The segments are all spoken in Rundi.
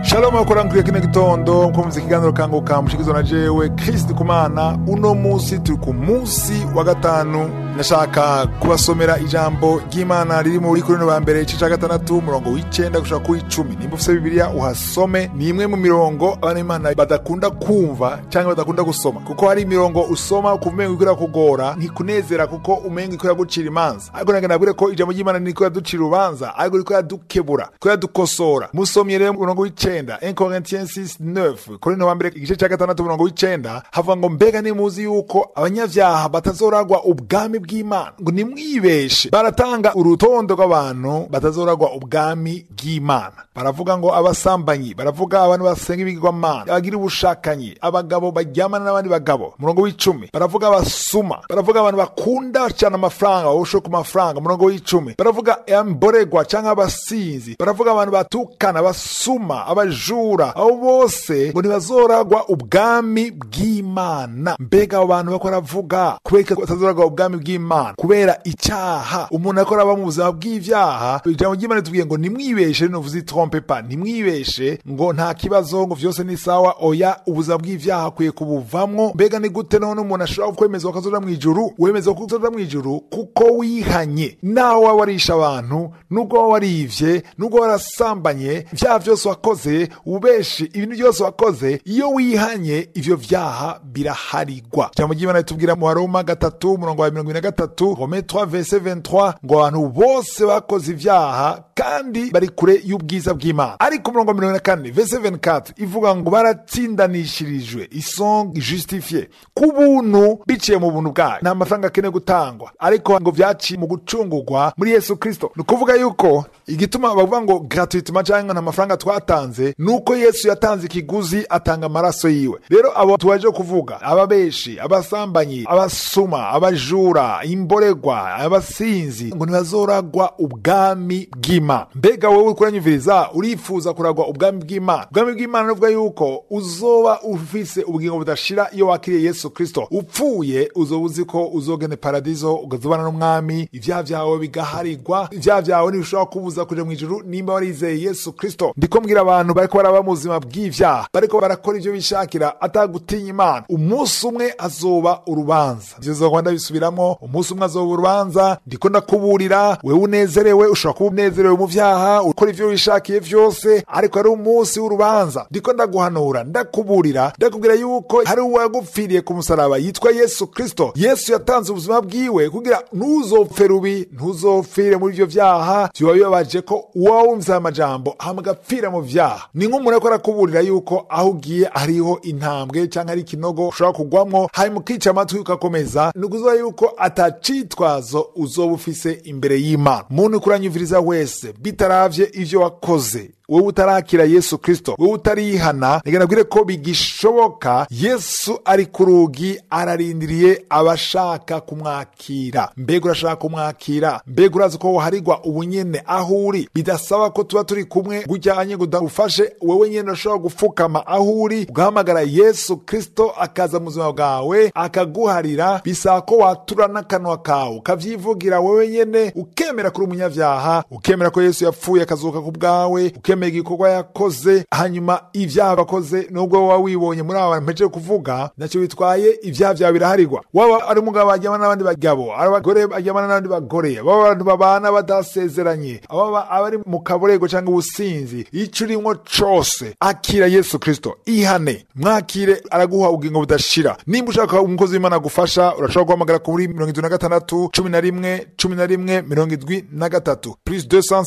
shalom akorankuriye kino gitondo nkomvise ikiganiro kanguka mushikizwa na jewe kristi kumana uno musi turi ku musi wa gatanu nashaka kubasomera ijambo ry'imana riri muri korino ba mbere igice ca gatandatu umurongo w'icenda gushika kuri icumi nimba ufise bibiliya uhasome ni imwe mu mirongo abana b'imana badakunda kumva canke badakunda gusoma kuko hari imirongo usoma ukumva umengo iriko irakugora ntikunezera kuko umengo iriko iragucira imanza ariko nagenda nabwire ko ijambo ry'imana niriko iraducira urubanza ariko iriko iradukebura iriko iradukosora musomye rero umurongo w'icenda 1 Corinthiens 6:9 korino wa mbere igice ca gatandatu umurongo w'icenda havuga ngo mbega nimuzi yuko abanyavyaha batazoragwa ubwami bw'imana ngo nimwibeshe baratanga urutonde rw'abantu batazoragwa ubwami bw'imana baravuga ngo abasambanyi baravuga abantu basenga ibigirwamana abagira ubushakanyi abagabo baryamana n'abandi bagabo umurongo w'icumi baravuga abasuma baravuga abantu bakunda cyane amafaranga bawushe ku mafaranga umurongo w'icumi baravuga imboregwa cyangwa abasinzi baravuga abantu batukana abasuma abajura abo bose ngo ntibazoragwa ubwami bw'imana mbega abo bantu bako baravuga kubera ko batazoragwa ubwami bw'imana kubera icyaha umuntu akora aba mu buzima bw'ivyaha ijambo ry'imana tubwiye ngo nimwibeshe rino vuze trompe pa nimwibeshe ngo nta kibazo ngo vyose ni sawa oya ubuzima bw'ivyaha akwiye kubuvamwo mbega ni gute none umuntu ashobora kwemezwa ko azoja mw'ijuru wemezwa ko uzoja mw'ijuru kuko wihanye nawe waba warisha abantu nubwo waba warivye nubwo warasambanye vyaha vyose wakoze ubeshi ibintu byose wakoze iyo wihanye ivyo vyaha biraharigwa ijambo ry'imana ritubwira mu baroma gatatu umurongo wa mirongo ine na gatatu rome 3 verse 23 ngo abantu bose bakoze ivyaha kandi bari kure y'ubwiza bw'imana ariko umurongo wa mirongo ine na kane verse 24 ivuga ngo baratsindanishirijwe isong justifie ku buntu biciye mu buntu bwayo nta mafaranga akeneye gutangwa ariko ngo vyaciye mu gucungurwa muri yesu kristo ni ukuvuga yuko igituma bavuga ngo gratuitement cyangwa nta mafaranga twatanze ni uko yesu yatanze ikiguzi atanga amaraso yiwe rero abo tuwaje kuvuga ababeshi abasambanyi abasuma abajura imboregwa abasinzi ngo ntibazoragwa ubwami bw'imana mbega wowe uri kuranyumviriza urifuza kuragwa ubwami bw'imana ubwami bw'imana nuvuga yuko uzoba ufise ubugingo budashira iyo wakiriye yesu kristo upfuye uzoba uzi ko uzogene paradizo ukazobana n'umwami ivyaha vyawe bigaharigwa ivyaha vyawe ntibishobora kubuza kuja mw'ijuru nimba warizeye yesu kristo ndiko mbwira abantu bariko baraba mu buzima bw'ivyaha bariko barakora ivyo bishakira atagutinya imana umunsi umwe azoba urubanza ivyo zoba ndabisubiramwo umunsi umwe azoba urubanza ndiko ndakuburira wewe unezerewe ushobora kuba unezerewe mu vyaha ukora ivyo wishakiye vyose ariko ari umunsi w'urubanza ndiko ndaguhanura ndakuburira ndakubwira yuko hari uwagupfiriye ku musaraba yitwa yesu kristo yesu yatanze ubuzima bwiwe kugira ntuzopfe rubi ntuzopfire muri ivyo vyaha vyoba bibabaje ko uwawumvise aya majambo hama agapfira mu vyaha ni nk'umuntu ariko arakuburira yuko aho ugiye hariho intambwe canke ari ikinogo ushobora kugwamwo hanyuma ukica amatwi ugakomeza ni ukuvuga yuko atacitwazo uzoba ufise imbere y'imana muntu uriko uranyumviriza wese bitaravye ivyo wakoze wowe utarakira yesu kristo wowe utarihana reka nabwire ko bigishoboka yesu ari ku rugi ararindiriye abashaka kumwakira mbega urashaka kumwakira mbega urazi ko woharigwa ubunyene aho uri bidasaba ko tuba turi kumwe gujyanye ngo ndagufashe wowe nyene urashobora gufukama aho uri ugahamagara yesu kristo akaza mu buzima bwawe akaguharira bisaba ko watura n'akanwa kawe ukavyivugira wowe nyene ukemera kuri umunyavyaha ukemera ko yesu yapfuye akazuka ku bwawe ukemera kwemera igikorwa yakoze hanyuma ivyaha bakoze nubwo waba wibonye muri aba bantu mpejeje kuvuga ntacyo bitwaye ivyaha vyawe biraharigwa waba ari umugabo aryamana n'abandi bagabo ari abagore baryamana n'abandi bagore baba abantu babana badasezeranye ababa abari mu kaborego cyangwa ubusinzi ico urimwo cose akira yesu kristo ihane mwakire araguha ubugingo budashira nimba ushaka umukozi w'imana agufasha urashobora guhamagara kuri mirongo indwi na gatandatu cumi na rimwe cumi na rimwe mirongo indwi na gatatu plus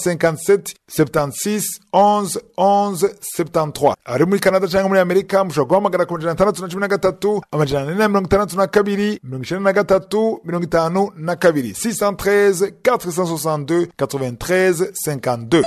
257 76 11 11 73 ari muri canada cyangwa muri amerika mushobora guhamagara ku majana atandatu na cumi na gatatu amajana ane na mirongo itandatu na kabiri mirongo icenda na gatatu mirongo itanu na kabiri 613 462 93 52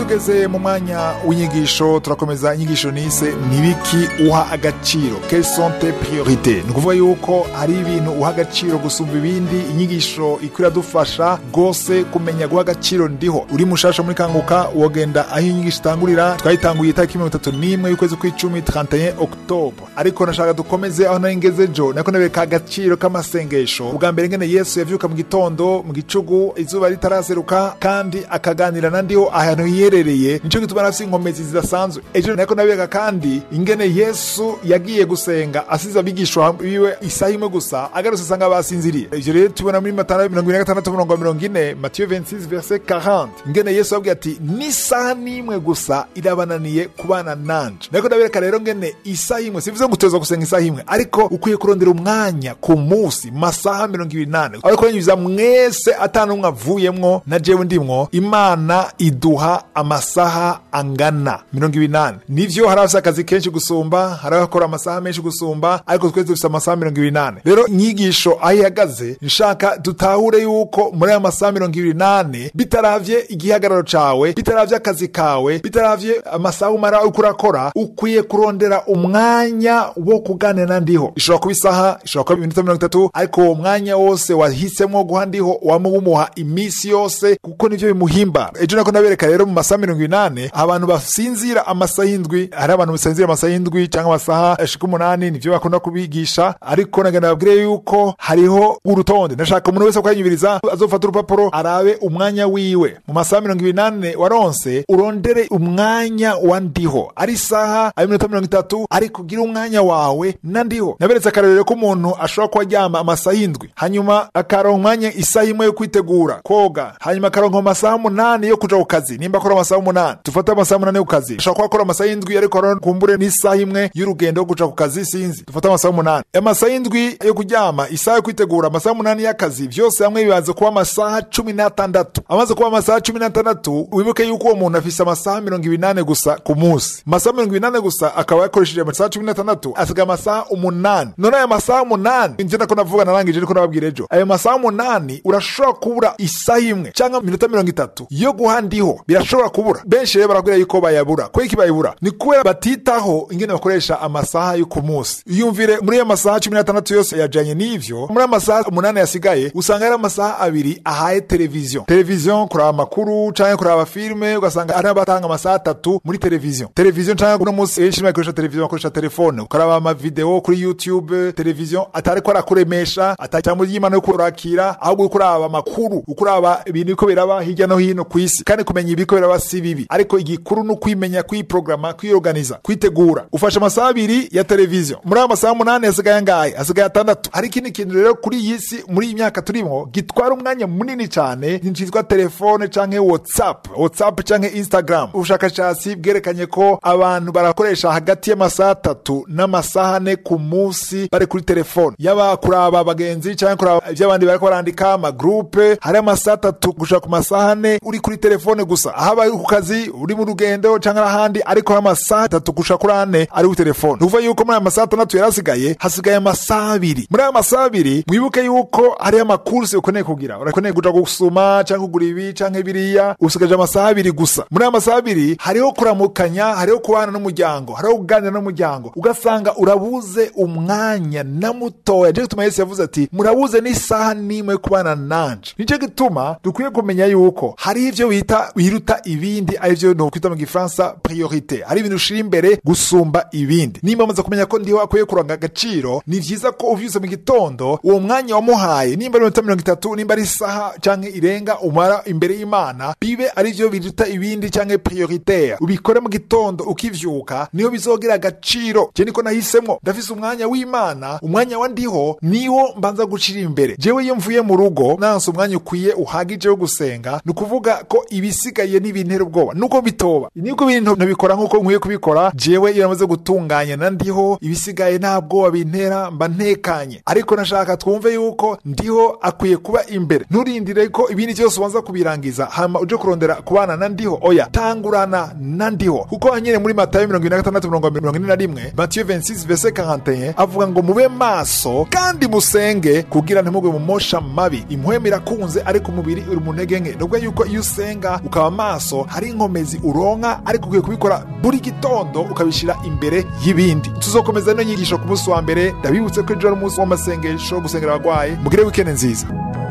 tugeze mu mwanya w'inyigisho turakomeza inyigisho nise nibiki uha agaciro quelles sont tes priorités ni ukuvuga yuko hari ibintu uha agaciro gusumba ibindi inyigisho ikwira dufasha rwose kumenya guha agaciro ndiho uri mushasha muri kanguka wogenda aho inyigisho itangurira twayitanguye itariki mirongo itatu n'imwe y'ukwezi kw'icumi 31 octobre ariko nashaka dukomeze aho nari ngeze jo nako nabereka agaciro k'amasengesho ubwa mbere ngene yesu yavyuka mu gitondo mu gicugu izuba ritaraseruka kandi akaganira na ndiho ahantu hiherereye nico gituma nafise inkomezi zidasanzwe ejo nako nabereka kandi ingene yesu yagiye gusenga asize abigishwa biwe isaha imwe gusa agarutse asanga basinziriye ivyo rero tubona muri matana mirongo ine na gatandatu murongo mirongo ine matiyo 26 verse 40 ingene yesu yabwiye ati n'isaha n'imwe gusa irabananiye kubana nanje nako ndabereka rero ngene isaha imwe sivuze ngo uteza gusenga isaha imwe ariko ukwiye kurondera umwanya ku munsi masaha mirongo ibiri nane ariko yanyuza mwese atanumwe avuyemwo na jewe ndimwo imana iduha amasaha angana mirongo ibiri nane nivyo hari abafise akazi kenshi gusumba hari abakora amasaha menshi gusumba ariko twese dufise amasaha mirongo ibiri nane rero inyigisho aho ihagaze nshaka dutahure yuko muri aya masaha mirongo ibiri nane bitaravye igihagararo cawe bitaravye akazi kawe bitaravye amasaha umara uko urakora ukwiye kurondera umwanya wo kuganira na ndiho ishobora kuba isaha ishobora kuba iminota mirongo itatu ariko uwo mwanya wose wahisemo guha ndiho wama umuha iminsi yose kuko nivyo bimuhimbara ejo nako nabereka rero mu masaha mirongo inane abantu basinzira amasaha indwi hari abantu basinzira amasaha indwi cyangwa amasaha ashika umunani nivyo bakunda kubigisha ariko nagenda babwire yuko hariho urutonde ndashaka umuntu wese kwanyubiriza azofata urupapuro arabe umwanya wiwe mu masaha mirongo ibiri nane waronse urondere umwanya wa ndiho ari isaha ari iminota mirongo itatu ariko ugire umwanya wawe na ndiho naberetse akarorero ko umuntu ashobora kuba aryama amasaha indwi hanyuma akaronka umwanya isaha imwe yo kwitegura koga hanyuma akaronka amasaha umunani yo kuja ku kazi nimba akora amasaha umunani dufate amasaha umunani yo ku kazi ashobora kuba akora amasaha indwi ariko aron- kumbure n'isaha imwe y'urugendo yo kuja ku kazi sinzi dufate amasaha umunani amasaha indwi yo kuryama isaha yo kwitegura amasaha umunani y'akazi vyose hamwe bibanza kuba amasaha cumi n'atandatu amaze kuba amasaha cumi n'atandatu wibuke yuko uwo muntu afise amasaha mirongo ibiri nane gusa ku munsi amasaha mirongo ibiri nane gusa akaba yakoresheje amasaha cumi n'atandatu asigaye amasaha umunani none ayo masaha umunani nje nako navuga narangije ariko nababwira ejo ayo masaha umunani urashobora kubura isaha imwe cyangwa iminota mirongo itatu yo guha ndiho birashobora kubura benshi rero barabwira yuko bayabura kubera iki bayibura ni kubera batitaho ingene bakoresha amasaha yo ku munsi yumvire muri ayo masaha cumi n'atandatu yose yajanye n'ivyo muri ayo masaha umunani yasigaye usanga ari amasaha abiri ahaye televiziyo televiziyo kuraba amakuru canke kuraba filime ugasanga ari abatanga amasaha atatu muri televiziyo televiziyo canke uno munsi benshi bakoresha televiziyo bakoresha telefone ukaraba amavideo kuri youtube televiziyo atariko arakuremesha atacyambo ry'imana yo kurakira ahubwo uriko uraba amakuru uko uraba ibintu biriko biraba hirya no hino ku isi kandi kumenya ibiriko biraba si bibi ariko igikuru ni ukwimenya kwiprograma kwiorganiza kwitegura ufashe amasaha abiri ya televiziyo muri ayo masaha umunani hasigaye angahe hasigaye atandatu hari ikindi kintu rero kuri iyi si muri iyi myaka turimo gitwara umwanya munini cyane cyitwa telefone canke whatsapp whatsapp canke instagram ubushakashatsi bwerekanye ko abantu barakoresha hagati y'amasaha atatu n'amasaha ane ku munsi bari kuri telefone yaba kuraba abagenzi canke kuraba ibyo abandi bariko barandika amagrupe hari amasaha atatu gushika ku masaha ane uri kuri telefone gusa haba uri ku kazi uri mu rugendo canke ahandi ariko hari amasaha atatu gushika kuri ane ari kuri telefone ni ukuvuga yuko muri aya masaha atandatu yari asigaye hasigaye amasaha abiri muri aya masaha abiri mwibuke yuko hariyo amakursi ukeneye kugira urakeneye kuja gusuma canke kugura ibi canke biriya usigaje amasaha abiri gusa muri aya masaha abiri hariho kuramukanya hariho kubana n'umuryango hariho kuganira n'umuryango ugasanga urabuze umwanya na mutoya nico gituma yesu yavuze ati murabuze n'isaha n'imwe yo kubana nanje nico gituma dukwiye kumenya yuko hari ivyo bita biruta ibindi arivyo nokwita mu gifaransa priorite hari ibintu ushira imbere gusumba ibindi nimba amaze kumenya ko ndiho akwiye kuranga agaciro ni vyiza ko uvyuse mu gitondo uwo mwanya wamuhaye nimba ari iminota mirongo itatu nimba ari isaha canke irenga umara imbere y'imana bibe arivyo biruta ibindi canke prioritaire ubikore mu gitondo ukivyuka niyo bizogira agaciro je niko nahisemwo ndafise umwanya w'imana umwanya wa ndiho niwo mbanza gucira imbere jewe iyo mvuye mu rugo nanse umwanya ukwiye uhagije wo gusenga ni ukuvuga ko ibisigaye n'ibintera ubwoba nuko bitoba niko ibintu ntabikora nk'uko nkwiye kubikora jewe iyo namaze gutunganya na ndiho ibisigaye nta bwoba bintera mba ntekanye ariko nashaka twumve yuko ndiho akwiye kuba imbere nturindire ko ibindi byose ubanza kubirangiza hama uje kurondera kubana na ndiho oya tangurana na ndiho kuko nyine muri matayo mirongo ine na gatandatu mirongo mirongo ine na rimwe matiyo 26 verse 41 avuga ngo mube maso kandi musenge kugira ntimugwe mu mosha mabi impwemu irakunze ariko umubiri uri mu ntege nke nubwo yuko iyo usenga ukaba maso amaso hari inkomezi uronka ariko ukwiye kubikora buri gitondo ukabishira imbere y'ibindi tuzokomeza ino nyigisho ku munsi wa mbere ndabibutse ko ejo ari umunsi w'amasengesho gusengera abagwayi mugire wikende nziza